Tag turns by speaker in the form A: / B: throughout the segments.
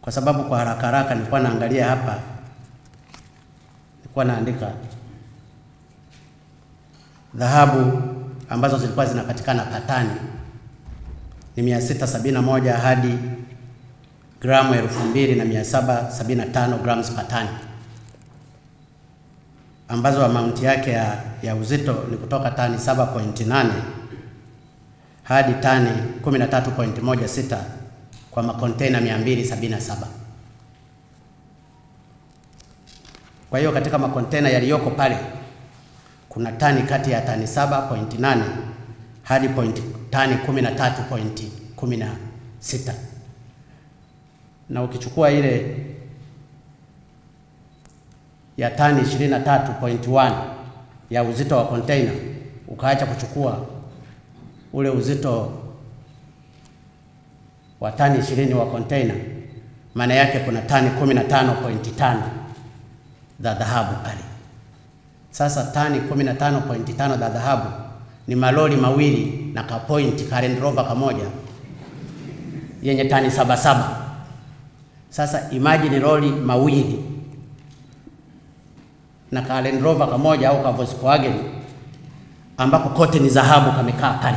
A: kwa sababu kwa haraka haraka nilikuwa naangalia hapa, nilikuwa naandika dhahabu ambazo zilikuwa zinapatikana patani ni mia sita sabini na moja hadi gramu elfu mbili na mia saba sabini na tano grams per ton ambazo amaunti yake ya, ya uzito ni kutoka tani 7.8 hadi tani 13.16 kwa makontena 277. Kwa hiyo katika makontena yaliyoko pale kuna tani kati ya tani 7.8 hadi point, tani 13.16 na ukichukua ile ya tani 23.1 ya uzito wa container ukaacha kuchukua ule uzito wa tani 20 wa container, maana yake kuna tani 15.5 za dhahabu pale. Sasa tani 15.5 za dhahabu ni malori mawili na kapointi ka Land Rover kamoja yenye tani saba saba. Sasa imagine lori mawili na ka Land Rover kamoja au ka Volkswagen ambako kote ni dhahabu kamekaa pale,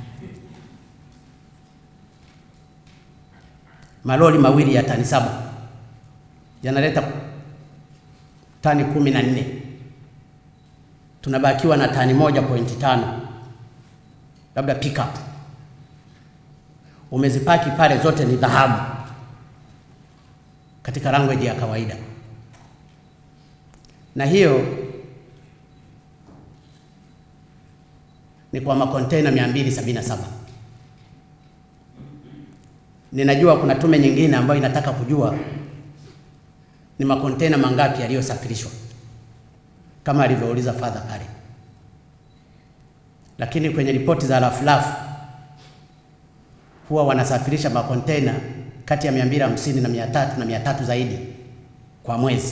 A: malori mawili ya tani saba yanaleta tani kumi na nne tunabakiwa na tani moja pointi tano labda pickup umezipaki pale, zote ni dhahabu katika language ya kawaida, na hiyo ni kwa makontena 277. Ninajua kuna tume nyingine ambayo inataka kujua ni makontena mangapi yaliyosafirishwa kama alivyouliza fadha pale, lakini kwenye ripoti za rafurafu huwa wanasafirisha makontena kati ya 250 na 300 na 300 zaidi kwa mwezi.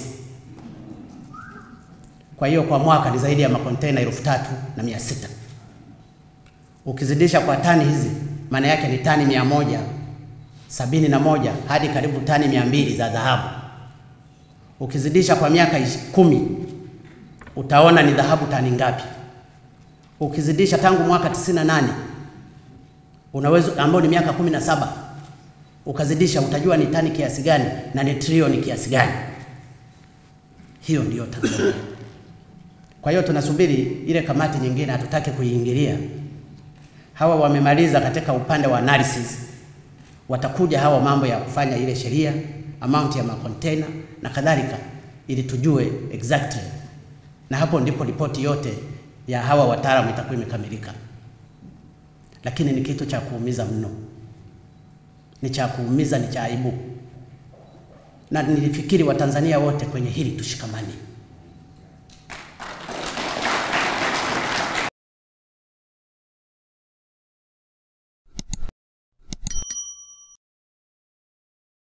A: Kwa hiyo kwa mwaka ni zaidi ya makontena elfu tatu na mia sita. Ukizidisha kwa tani hizi, maana yake ni tani mia moja sabini na moja hadi karibu tani mia mbili za dhahabu. Ukizidisha kwa miaka kumi utaona ni dhahabu tani ngapi. Ukizidisha tangu mwaka 98 unaweza ambao ni miaka kumi na saba ukazidisha utajua ni tani kiasi gani na ni trilioni kiasi gani. Hiyo ndiyo Tanzania. Kwa hiyo tunasubiri ile kamati nyingine, hatutaki kuiingilia. Hawa wamemaliza katika upande wa analysis, watakuja hawa mambo ya kufanya ile sheria, amount ya makontena na kadhalika, ili tujue exactly, na hapo ndipo ripoti yote ya hawa wataalamu itakuwa imekamilika. Lakini ni kitu cha kuumiza mno, ni cha kuumiza, ni cha aibu, na nilifikiri Watanzania wote kwenye hili tushikamane.